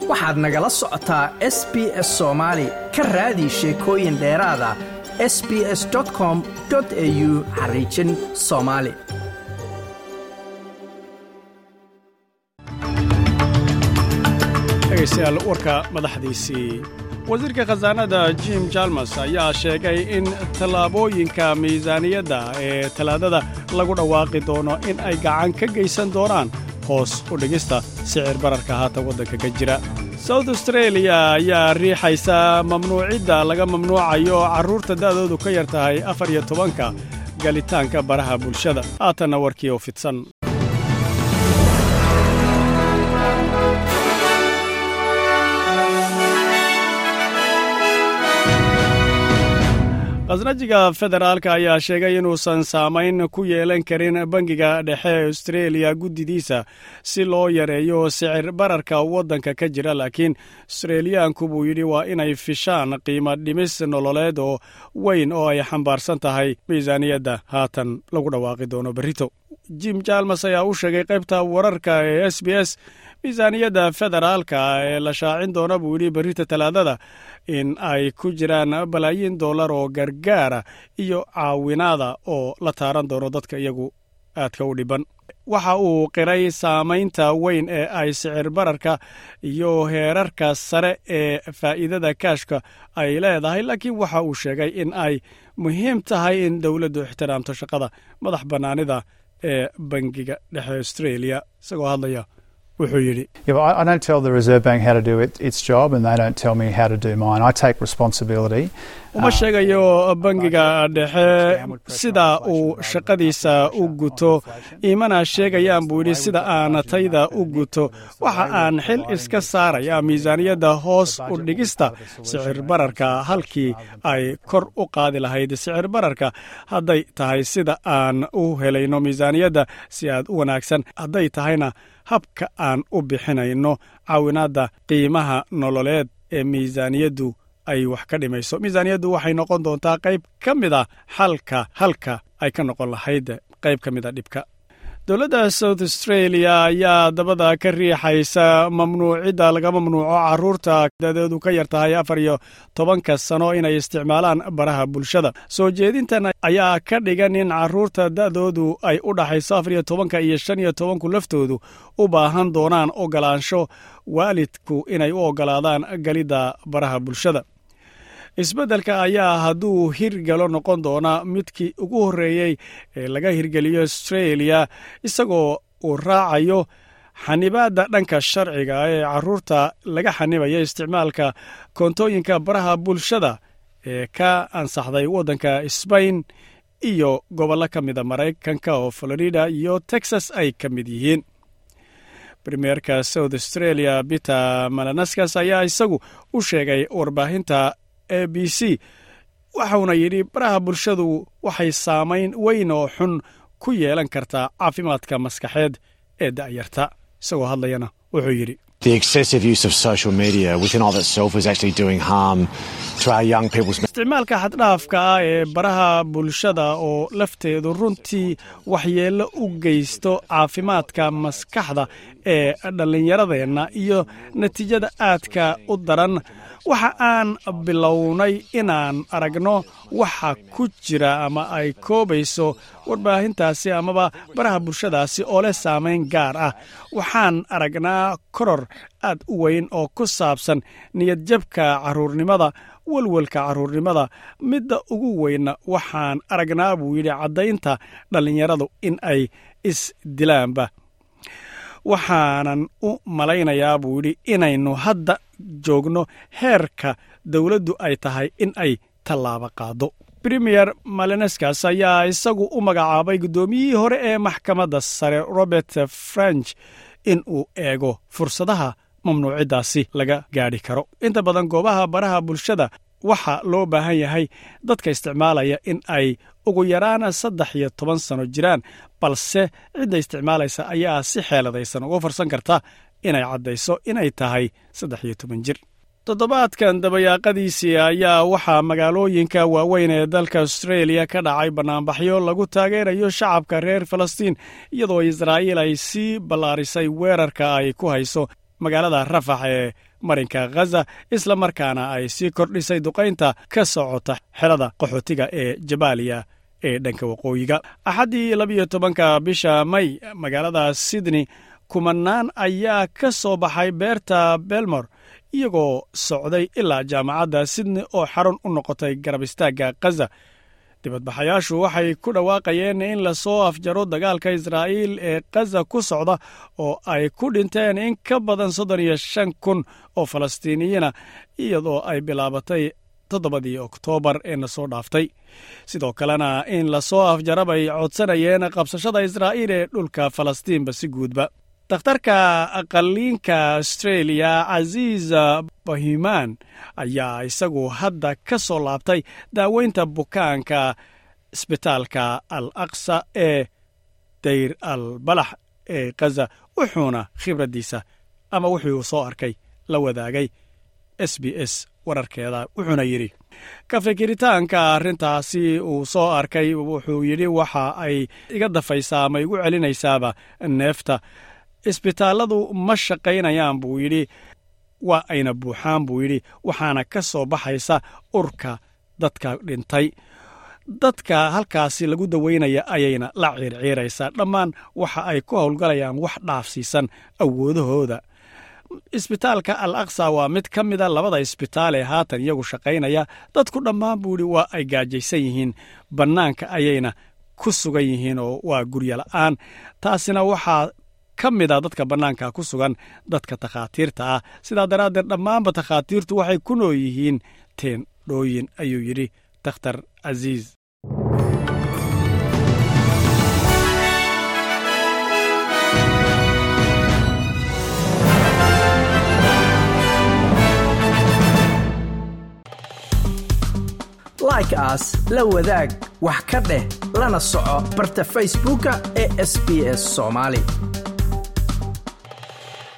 waxaad nagala socotaa s b s soomaali ka raadi sheekooyin dheeraada s b s com au xariijin soomaali dhegaystayaal warka madaxdiisii wasiirka khasaanada jim jalmas ayaa sheegay in tallaabooyinka miisaaniyadda ee talaadada lagu dhawaaqi doono in ay gacan ka geysan doonaan hoos u dhigista sicir bararka haatan waddanka ka jira south australia ayaa riixaysa mamnuucidda laga mamnuucayo carruurta da'doodu ka yar tahay afar iyo tobanka galitaanka baraha bulshada haatanna warkii oo fidsan khasnajiga federaalka ayaa sheegay inuusan saamayn ku yeelan karin bangiga dhexe austreeliya guddidiisa si loo yareeyo sicir bararka waddanka ka jira laakiin austreeliyaanku buu yidhi waa inay fishaan qiimo dhimis nololeed oo weyn oo ay xambaarsan tahay miisaaniyadda haatan lagu dhawaaqi doono berrito jim jalmas ayaa u sheegay qaybta wararka ee s b s miisaaniyadda federaalka ee la shaacin doona buu yidhi berrita talaadada in ay ku jiraan balaayiin dollar oo gargaara iyo caawinaada oo la taaran doono dadka iyagu aadka u dhiban waxa uu qiray saamaynta weyn ee ay sicir bararka iyo heerarka sare ee faa'iidada kaashka ay leedahay laakiin waxa uu sheegay in ay muhiim tahay in dowladdu ixtiraamto shaqada madax bannaanida ee bangiga dhexe australia isagoo hadlaya wuxuu yidhi I don't tell the Reserve Bank how to do it, its job, and they don't tell me how to do mine. I take responsibility. uma sheegayo bangiga dhexe sida uu shaqadiisa u guto imana sheegayaan buu yidhi sida aan tayda u guto waxa aan xil iska saaraya miisaaniyadda hoos u dhigista sicir bararka halkii ay kor u qaadi lahayd sicir bararka hadday tahay sida aan u helayno miisaaniyadda si aad u wanaagsan hadday tahayna habka aan u bixinayno caawinaadda qiimaha nololeed ee miisaaniyaddu ay wax ka dhimayso miisaaniyaddu waxay noqon doontaa qayb ka mid a xalka halka ay ka noqon lahayd qayb ka mid a dhibka dowladda south australia ayaa dabada ka riixaysa mamnuucidda laga mamnuuco carruurta dadeedu ka yar tahay afar iyo tobanka sano inay isticmaalaan baraha bulshada soo jeedintan ayaa ka dhigan in carruurta da'doodu ay u dhaxayso afar iyo tobanka iyo shan iyo tobanku laftoodu u baahan doonaan ogolaansho waalidku inay u ogolaadaan galidda baraha bulshada isbeddelka ayaa hadduu hirgalo noqon doona midkii ugu horreeyey ee laga hirgeliyo australia isagoo uu raacayo xanibaadda dhanka sharciga ee carruurta laga xanibaya isticmaalka koontooyinka baraha bulshada ee ka ansaxday waddanka sbain iyo gobollo ka mida maraykanka oo florida iyo texas ay ka mid yihiin premierka south australia peter malanaskas ayaa isagu u sheegay warbaahinta a b c waxauna yidhi baraha bulshadu waxay saamayn weyn oo xun ku yeelan kartaa caafimaadka maskaxeed ee da'yarta isagoo hadlayana wuxuu yidhi The excessive use of social media within of itself is actually doing harm to our young people's isticmaalka xaddhaafka ah ee baraha bulshada oo lafteedu runtii waxyeello u geysto caafimaadka maskaxda ee dhallinyaradeenna iyo natiijada aadka u daran waxa aan bilownay inaan aragno waxa ku jira ama ay koobayso warbaahintaasi amaba baraha bulshadaasi oo leh saamayn gaar ah waxaan aragnaa koror aad u weyn oo ku saabsan niyadjabka carruurnimada welwelka carruurnimada midda ugu weynna waxaan aragnaa buu yidhi caddaynta dhallinyaradu in ay isdilaanba waxaanan u malaynayaa buu yidhi inaynu hadda joogno heerka dowladdu ay tahay in ay tallaabo qaado premier maleneskas ayaa isagu u magacaabay guddoomiyihii hore ee maxkamadda sare robert french in uu eego fursadaha mamnuuciddaasi laga gaadhi karo inta badan goobaha baraha bulshada waxaa loo baahan yahay dadka isticmaalaya in ay ugu yaraan saddex iyo toban sano jiraan balse cidda isticmaalaysa ayaa si xeeladaysan uga farsan karta inay caddayso inay tahay saddex iyo toban jir toddobaadkan dabayaaqadiisii ayaa waxaa magaalooyinka waaweyn ee dalka austreeliya ka dhacay bannaanbaxyo lagu taageerayo shacabka reer falastiin iyadoo israa'iil ay sii ballaarisay weerarka ay ku hayso magaalada rafax ee marinka khaza isla markaana ay sii kordhisay duqaynta ka socota xelada qaxootiga ee jabaaliya ee dhanka waqooyiga axaddii labiyo tobanka bisha may magaalada sydney kumanaan ayaa ka soo baxay beerta belmor iyagoo socday ilaa jaamacadda sydney oo xarun u noqotay garab istaagga khaza dibadbaxayaashu waxay ku dhawaaqayeen in lasoo afjaro dagaalka israa'iil ee khaza ku socda oo ay ku dhinteen in ka badan soddon iyo shan kun oo falastiiniyiina iyadoo ay bilaabatay toddobadii oktoobar ee na soo dhaaftay sidoo kalena in lasoo afjara bay codsanayeen qabsashada israa'iil ee dhulka falastiinba si guudba dakhtarka aqaliinka astreeliya casiis bahimaan ayaa isagu hadda ka soo laabtay daaweynta bukaanka isbitaalka al aqsa ee dayr al balax ee khaza wuxuuna khibraddiisa ama wuxuu soo arkay la wadaagay s b s wararkeeda wuxuuna yidhi ka fikiritaanka arrintaasi uu soo arkay wuxuu yidhi waxa ay iga dafaysaa ama igu celinaysaaba neefta isbitaalladu ma shaqaynayaan buu yidhi waa ayna buuxaan buu yidhi waxaana ka soo baxaysa urka dadka dhintay dadka halkaasi lagu daweynaya ayayna la ciirciiraysaa dhammaan waxa ay ku howlgalayaan wax dhaafsiisan awoodahooda isbitaalka al aqsa waa mid ka mida labada isbitaal ee haatan iyagu shaqaynaya dadku dhammaan buu yidhi waa ay gaajaysan yihiin bannaanka ayayna ku sugan yihiin oo waa guryo la'aan taasina waxaa ka mid a dadka bannaanka ku sugan dadka takhaatiirta ah sidaa daraaddeed dhammaanba takhaatiirtu waxay ku nool yihiin teendhooyin ayuu yidhi dakhtar casiis like aas la wadaag wax ka dheh lana soco barta facebooka ee sb s soomaali